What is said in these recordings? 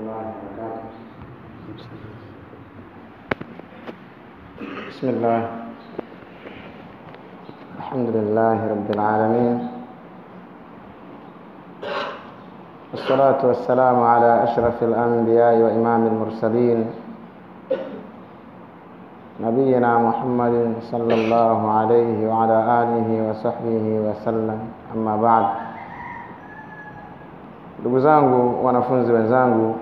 الله وبركاته بسم الله الحمد لله رب العالمين والصلاة والسلام على أشرف الأنبياء وإمام المرسلين نبينا محمد صلى الله عليه وعلى آله وصحبه وسلم أما بعد ndugu zangu wanafunzi wenzangu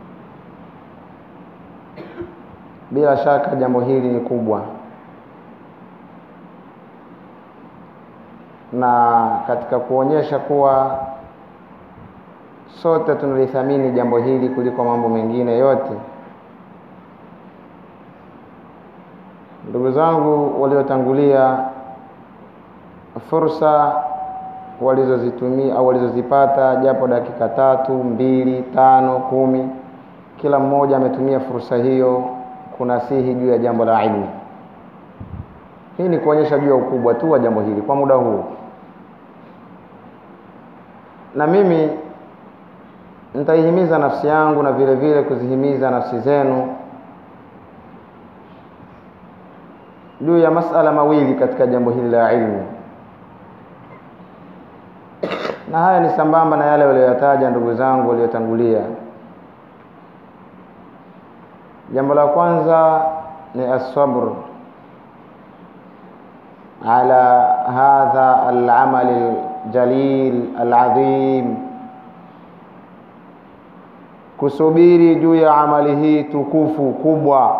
bila shaka jambo hili ni kubwa na katika kuonyesha kuwa sote tunalithamini jambo hili kuliko mambo mengine yote ndugu zangu waliotangulia fursa walizozitumia au walizozipata japo dakika tatu mbili tano kumi kila mmoja ametumia fursa hiyo kunasihi juu ya jambo la ilmu hii ni kuonyesha juu ya ukubwa tu wa jambo hili kwa muda huu na mimi nitaihimiza nafsi yangu na vile vile kuzihimiza nafsi zenu juu ya masala mawili katika jambo hili la ilmu na haya ni sambamba na yale walioyataja ndugu zangu waliotangulia jambo la kwanza ni asabr ala hadha alamal aljalil alazim kusubiri juu ya amali hii tukufu kubwa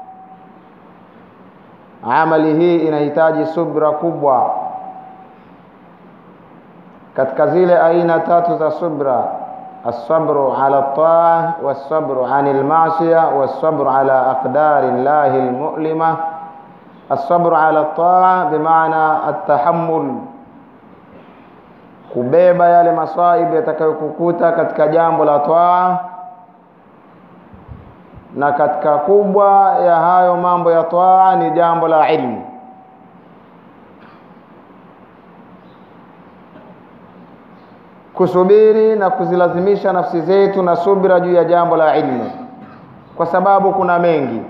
amali hii inahitaji subra kubwa katika zile aina tatu za subra الصبر على الطاعة والصبر عن المعصية والصبر على أقدار الله المؤلمة الصبر على الطاعة بمعنى التحمل kubeba yale masaibu yatakayokukuta katika jambo la twaa na katika kubwa ya hayo mambo ya twaa ni jambo la ilmu kusubiri na kuzilazimisha nafsi zetu na subira juu ya jambo la ilmu kwa sababu kuna mengi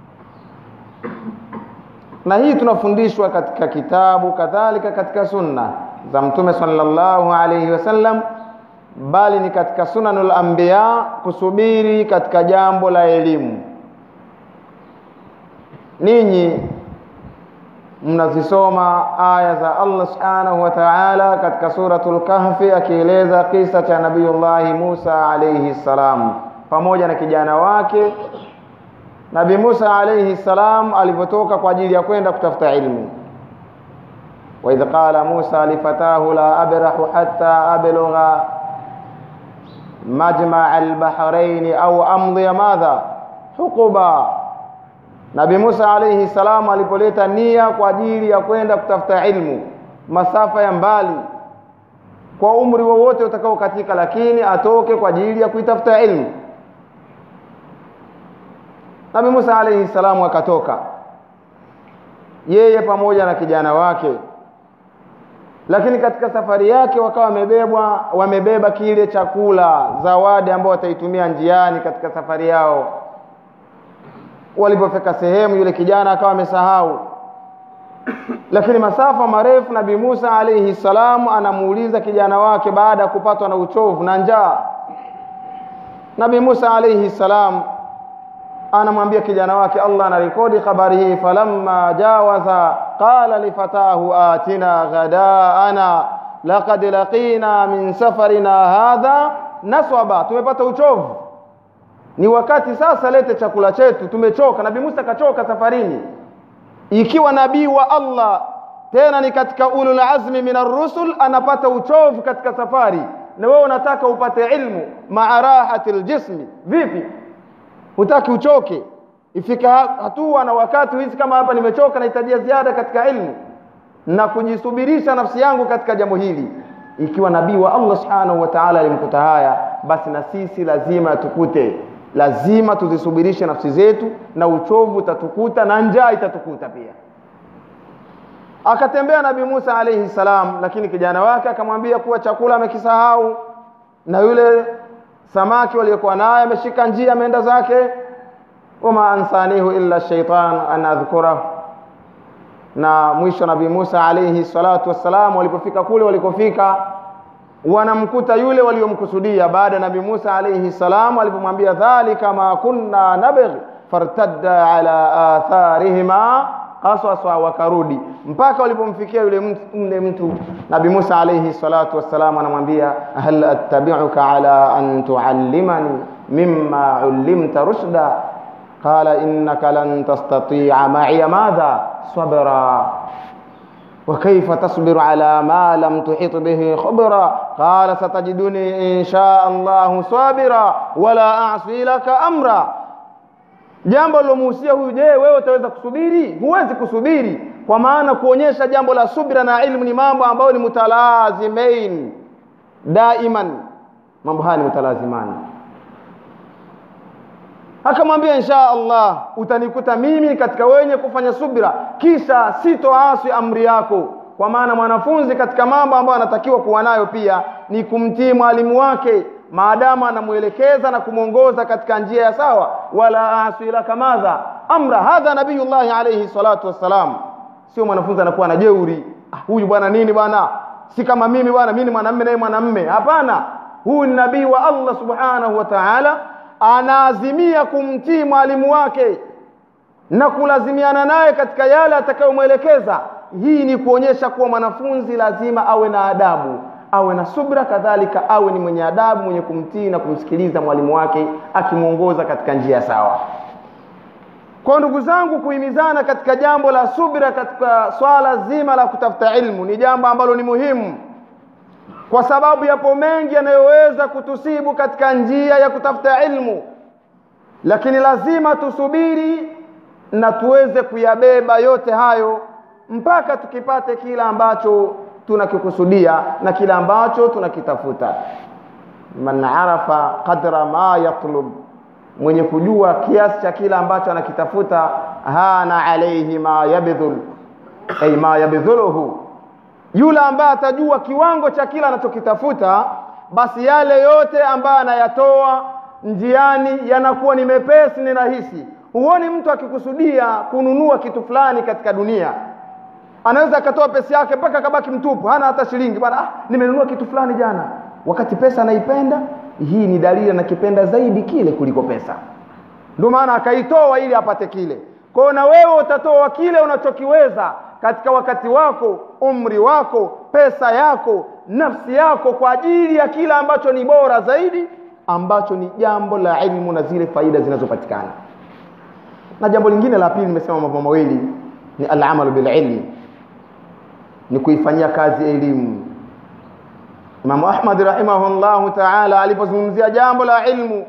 na hii tunafundishwa katika kitabu kadhalika katika sunna za mtume sallallahu alaihi wasallam bali ni katika sunanul anbiya kusubiri katika jambo la elimu ninyi mnazisoma aya za Allah subhanahu wa ta'ala katika suratul kahfi akieleza kisa cha nabiyullahi Musa alayhi salam pamoja na kijana wake Nabii Musa alayhi salam alipotoka kwa ajili ya kwenda kutafuta ilmu wa idh qala Musa lifatahu la abrahu hatta ablugha majma' al-bahrayn au amdhi madha huquba Nabii Musa alayhi salam alipoleta nia kwa ajili ya kwenda kutafuta ilmu masafa ya mbali kwa umri wowote utakao katika lakini atoke kwa ajili ya kuitafuta ilmu Nabii Musa alayhi salam akatoka yeye pamoja na kijana wake lakini katika safari yake wakawa wamebebwa wamebeba kile chakula zawadi ambao wataitumia njiani katika safari yao walipofika sehemu yule kijana akawa amesahau lakini masafa marefu nabii Musa alayhi salam anamuuliza kijana wake baada ya kupatwa na uchovu na njaa nabii Musa alayhi salam anamwambia kijana wake Allah anarekodi habari hii falamma jawaza qala lifatahu atina ghadaana laqad laqina min safarina hadha naswaba tumepata uchovu ni wakati sasa lete chakula chetu tumechoka nabii Musa kachoka safarini ikiwa nabii wa Allah tena ni katika ulul azmi min rusul anapata uchovu katika safari na wewe unataka upate ilmu maa rahatil jismi vipi hutaki uchoke ifika hatua na wakati hizi kama hapa nimechoka nahitajia ziada katika ilmu na kujisubirisha nafsi yangu katika jambo hili ikiwa nabii wa Allah subhanahu wa ta'ala alimkuta haya basi na sisi lazima tukute lazima tuzisubirishe nafsi zetu na uchovu utatukuta na njaa itatukuta pia akatembea nabii Musa alayhi salam lakini kijana wake akamwambia kuwa chakula amekisahau na yule samaki waliokuwa naye ameshika njia ameenda zake wama ansanihu illa shaitan an adhkurahu na mwisho nabii Musa alayhi salatu wassalam walipofika kule walikofika wanamkuta yule waliomkusudia baada ya nabii Musa alayhi salam alipomwambia dhalika ma kunna nabghi fartadda ala atharihima qasasa wakarudi mpaka walipomfikia yule mtu, yule mtu nabii Musa alayhi salatu wassalam anamwambia hal attabi'uka ala an tuallimani mimma ullimta rushda قال إنك لن تستطيع معي ماذا صبرا وكيف تصبر على ما لم تحط به خبرا قال ستجدني إن شاء الله صابرا ولا أعصي لك أمرا jambo lilomuhusia huyu je wewe utaweza kusubiri huwezi kusubiri kwa maana kuonyesha jambo la subira na ilmu ni mambo ambayo ni mutalazimain daiman mambo haya ni mutalazimani akamwambia insha Allah utanikuta mimi katika wenye kufanya subira kisha sitoasi amri yako kwa maana mwanafunzi katika mambo ambayo anatakiwa kuwa nayo pia ni kumtii mwalimu wake maadamu anamwelekeza na kumwongoza katika njia ya sawa wala asi laka madha amra hadha nabiyullahi alayhi salatu wassalam sio mwanafunzi anakuwa na jeuri ah, huyu bwana nini bwana si kama mimi bwana mimi ni mwanamume naye mwanamume hapana huyu ni nabii wa Allah subhanahu wa ta'ala anaazimia kumtii mwalimu wake na kulazimiana naye katika yale atakayomwelekeza hii ni kuonyesha kuwa mwanafunzi lazima awe na adabu awe na subra kadhalika awe ni mwenye adabu mwenye kumtii na kumsikiliza mwalimu wake akimwongoza katika njia sawa kwa ndugu zangu kuhimizana katika jambo la subra katika swala zima la kutafuta ilmu ni jambo ambalo ni muhimu kwa sababu yapo mengi yanayoweza kutusibu katika njia ya kutafuta ilmu lakini lazima tusubiri na tuweze kuyabeba yote hayo mpaka tukipate kile ambacho tunakikusudia na kile ambacho tunakitafuta man arafa qadra ma yatlub mwenye kujua kiasi cha kile ambacho anakitafuta hana alayhi ma yabdhul ay ma yabdhuluhu yule ambaye atajua kiwango cha kila anachokitafuta basi yale yote ambayo anayatoa njiani yanakuwa ni mepesi ni rahisi huoni mtu akikusudia kununua kitu fulani katika dunia anaweza akatoa pesa yake mpaka akabaki mtupu hana hata shilingi bwana ah, nimenunua kitu fulani jana wakati pesa anaipenda hii ni dalili anakipenda zaidi kile kuliko pesa ndio maana akaitoa ili apate kile kwao na wewe utatoa kile unachokiweza katika wakati wako umri wako pesa yako nafsi yako kwa ajili ya kile ambacho ni bora zaidi ambacho ni jambo la ilmu na zile faida zinazopatikana na jambo lingine la pili nimesema mambo mawili ni alamalu bililmi ni kuifanyia kazi elimu Imam Ahmad rahimahullahu ta'ala alipozungumzia jambo la ilmu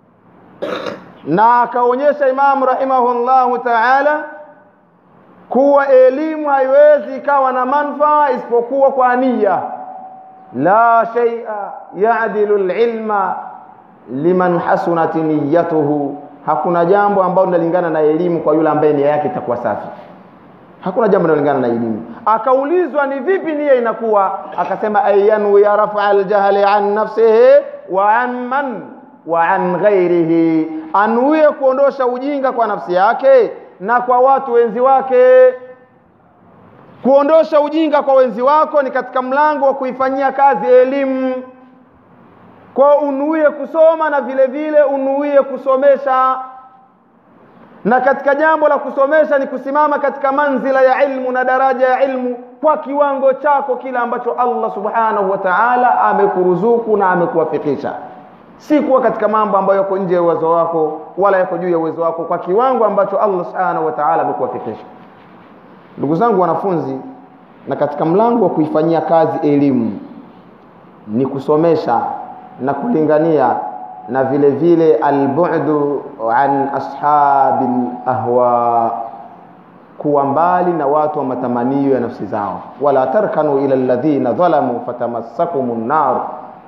na akaonyesha Imam rahimahullahu ta'ala kuwa elimu haiwezi ikawa na manufaa isipokuwa kwa nia la shay'a ya'dilu al-ilma liman hasunat niyyatuhu hakuna jambo ambalo linalingana na elimu kwa yule ambaye nia yake itakuwa safi hakuna jambo linalingana na elimu akaulizwa ni vipi nia inakuwa akasema ayanu ya rafa aljahli an nafsihi wa an man wa an ghairihi anuie kuondosha ujinga kwa nafsi yake na kwa watu wenzi wake kuondosha ujinga kwa wenzi wako ni katika mlango wa kuifanyia kazi elimu kwa unuie kusoma na vile vile unuie kusomesha na katika jambo la kusomesha ni kusimama katika manzila ya ilmu na daraja ya ilmu kwa kiwango chako kile ambacho Allah subhanahu wa ta'ala amekuruzuku na amekuwafikisha si kuwa katika mambo ambayo yako nje ya uwezo wako wala yako juu ya uwezo wako kwa kiwango ambacho Allah subhanahu wa ta'ala amekuwafikisha ndugu zangu wanafunzi na katika mlango wa kuifanyia kazi elimu ni kusomesha na kulingania na vile vile albu'du an ashabil ahwa kuwa mbali na watu wa matamanio ya nafsi zao wala tarkanu ila alladhina dhalamu fatamassakumun nar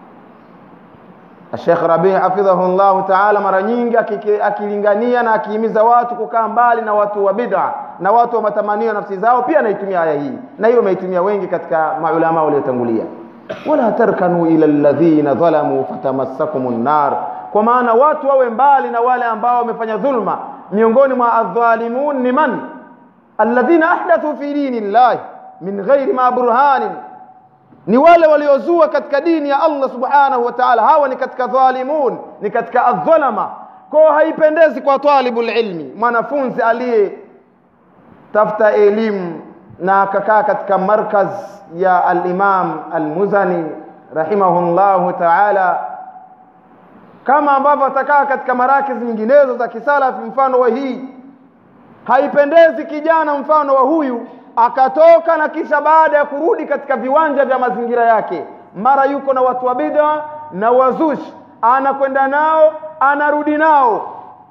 Sheikh Rabi hafidhahu Allah Ta'ala mara nyingi akilingania na akihimiza watu kukaa mbali na watu wa bid'a na watu wa matamanio ya nafsi zao pia anaitumia aya hii na hiyo ameitumia wengi katika maulama waliotangulia wala tarkanu ila alladhina dhalamu fatamassakum nar kwa maana watu wawe mbali na wale ambao wamefanya dhulma miongoni mwa adh-dhalimun ni man alladhina ahdathu fi dini llahi min ghairi ma burhanin ni wale waliozua katika dini ya Allah subhanahu wa ta'ala hawa ni katika dhalimun ni katika adh-dhalama kwa haipendezi kwa talibul ilmi mwanafunzi aliye tafuta elimu na akakaa katika markaz ya al-Imam al-Muzani rahimahullahu ta'ala kama ambavyo atakaa katika marakiz nyinginezo za kisalafi mfano wa hii haipendezi kijana mfano wa huyu akatoka na kisha baada ya kurudi katika viwanja vya mazingira yake mara yuko na watu wa bid'a na wazushi anakwenda nao anarudi nao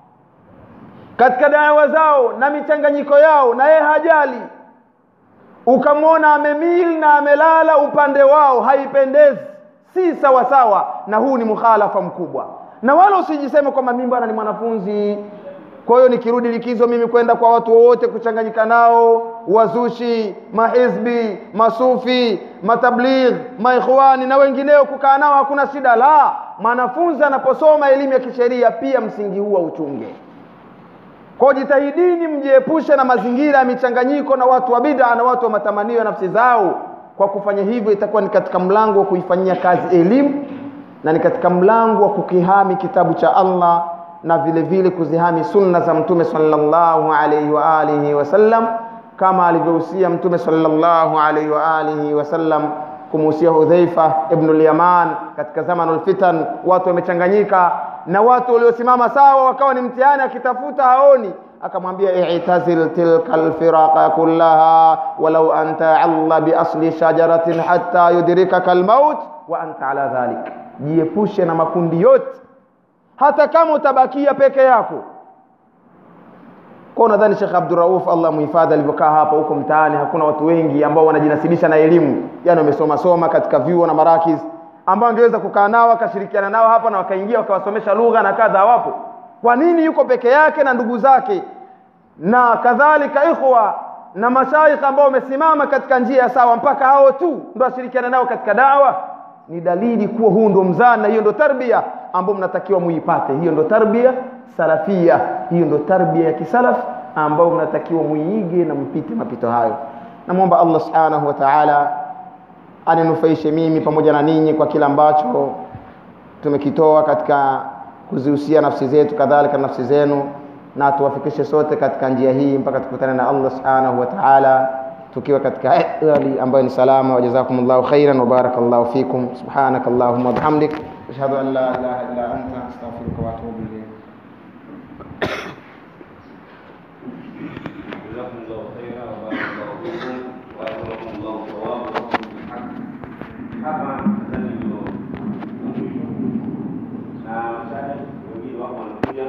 katika dawa zao na michanganyiko yao na yeye hajali ukamwona amemil na amelala upande wao haipendezi si sawa sawa na huu ni mukhalafa mkubwa na wala usijiseme kwamba mimi bwana ni mwanafunzi kwa hiyo nikirudi likizo mimi kwenda kwa watu wowote kuchanganyika nao wazushi mahizbi masufi matabligh maikhwani na wengineo kukaa nao hakuna shida la mwanafunzi anaposoma elimu ya kisheria pia msingi huu uchunge kwa jitahidini mjiepushe na mazingira ya michanganyiko na watu wa bid'a na watu wa matamanio ya nafsi zao kwa kufanya hivyo itakuwa ni katika mlango wa kuifanyia kazi elimu na ni katika mlango wa kukihami kitabu cha Allah na vile vile kuzihami sunna za mtume sallallahu alayhi wa alihi wasallam kama alivyohusia mtume sallallahu alayhi wa alihi wasallam kumuhusia Hudhaifa ibn al-Yaman katika zamanul fitan watu wamechanganyika na watu waliosimama sawa wakawa ni mtihani akitafuta haoni akamwambia i'tazil tilka alfiraqa kullaha walau anta alla bi asli shajaratin hatta yudrikaka almaut wa anta ala dhalik jiepushe na makundi yote hata kama utabakia peke yako kwa nadhani Sheikh Abdurrauf Allah muhifadhi alivyokaa hapa huko mtaani hakuna watu wengi ambao wanajinasibisha na elimu yani wamesoma soma katika vyuo na marakiz ambao angeweza kukaa nao akashirikiana nao hapa na wakaingia wakawasomesha lugha na kadha wapo kwa nini yuko peke yake na ndugu zake na kadhalika ikhwa na mashaikh ambao wamesimama katika njia sawa mpaka hao tu ndo ashirikiana nao katika dawa ni dalili kuwa huu ndo mzani na hiyo ndo tarbia ambayo mnatakiwa muipate hiyo ndo tarbia salafia hiyo ndo tarbia ya kisalaf ambayo mnatakiwa muiige na mpite mapito hayo namwomba Allah subhanahu wa ta'ala aninufaishe mimi pamoja na ninyi kwa kila ambacho tumekitoa katika kuzihusia nafsi zetu kadhalika nafsi zenu na tuwafikishe sote katika njia hii mpaka tukutane na Allah subhanahu wa ta'ala tukiwa katika hali ambayo ni salama wa jazakumullahu khairan wa barakallahu fikum subhanakallahumma wa bihamdik ashhadu an la ilaha illa anta astaghfiruka wa atubu ilayk جزاكم الله خيرا وبارك الله فيكم واجركم الله ثوابا بالحق hapa nadhani ndio mwisho na mashaikh wengine wako wanakuja